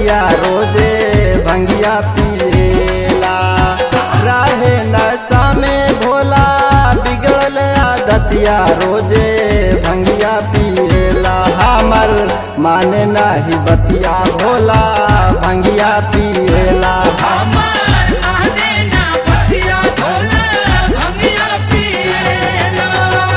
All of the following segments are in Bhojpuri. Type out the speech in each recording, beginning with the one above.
दतिया रोजे भंगिया पिएला रहे नशा में भोला बिगड़ल आदतिया रोजे भंगिया पिएला हमर माने नाही बतिया भोला भंगिया पिएला हमार माने ना बतिया भोला भंगिया पिएला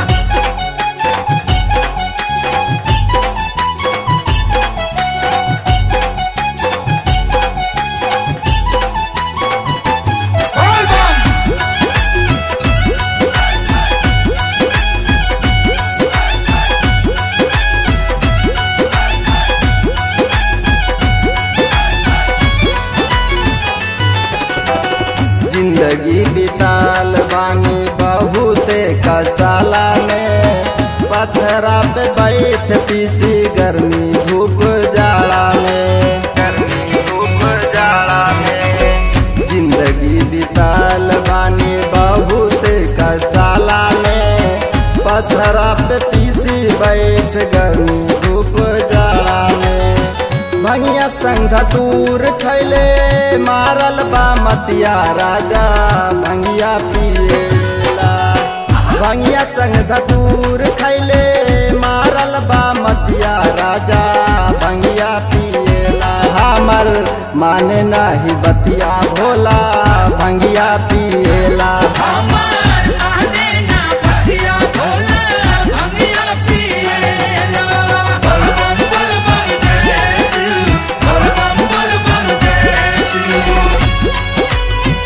जिंदगी बिताल बानी बहुते कसाला में पथरा पे बैठ पीसी गर्मी धूप जाड़ा में गर्मी धूप जाड़ा में जिंदगी बिताल बानी बहुते कसाला में पथरा पे पीसी बैठ गर्मी धूप जाड़ा में भैया संग धतूर खैले मारल बा मतिया राजा भंगिया पिएला भंगिया संग धतूर खैले मारल बा मतिया राजा भंगिया पिएला हमर माने नाही बतिया भोला भंगिया पिएला हमार माने ना बतिया भोला भंगिया पिएला बोल बम बोल बम जय शिव बोल बम बोल बम जय शिव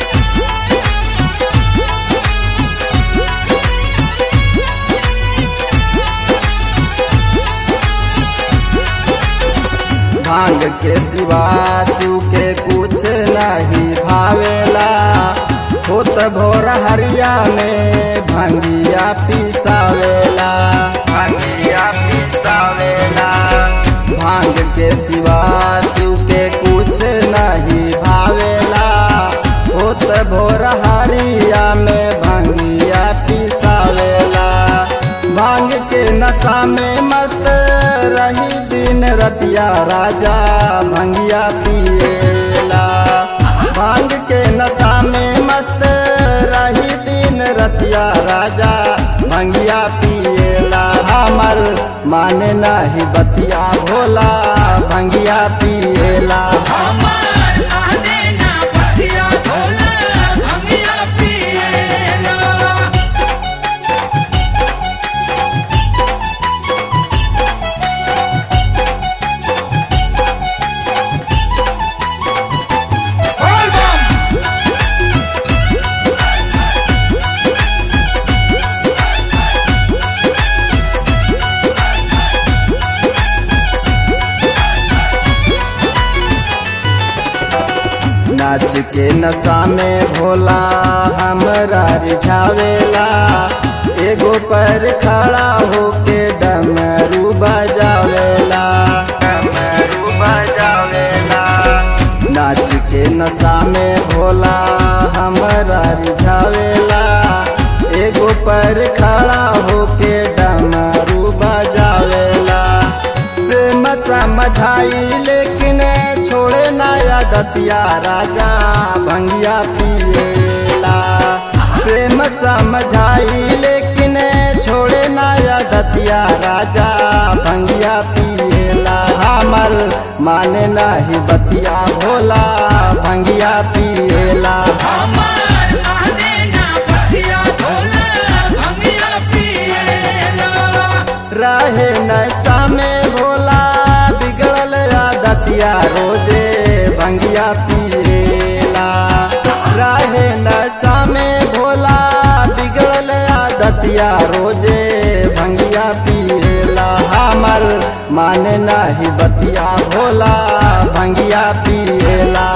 भांग के सिवा शिव के कुछ नहीं भावेला होत भोर हरिया में भंगिया पिसावेला भंगिया पिसावेला भांग के सिवा शिव के कुछ नहीं भावेला होत भोर हरिया में भंगिया पिसावेला भांग के नशा में मस्त रही दिन रतिया राजा भंगिया पिएला भांग के नशा में मस्त रही दिन रतिया राजा भंगिया पिएला हमर माने नाही बतिया भोला भंगिया पिएला हमार माने ना बतिया भोला भंगिया पिएला नाच के नशा में भोला हमरा रिझावेला एगो पर खड़ा होके डमरू बजावेला डमरू बजावेला नाच के नशा में भोला हमरा रिझावेला एगो पर खड़ा होके डमरू बजावेला प्रेम समझाई लेकिन छोड़े नया दतिया राजा भंगिया पिएला प्रेम समझाई लेकिन छोड़े नया दतिया राजा भंगिया पिएला हमर माने नाही बतिया भोला भंगिया पिएला हमार माने ना बतिया भोला भंगिया पिएला रहे नशा में भोला बिगड़ल आदतिया रोजे भंगिया पिएला रहे नशा में भोला बिगड़ल आदतिया रोजे भंगिया पिएला हमर माने नाही बतिया भोला भंगिया पिएला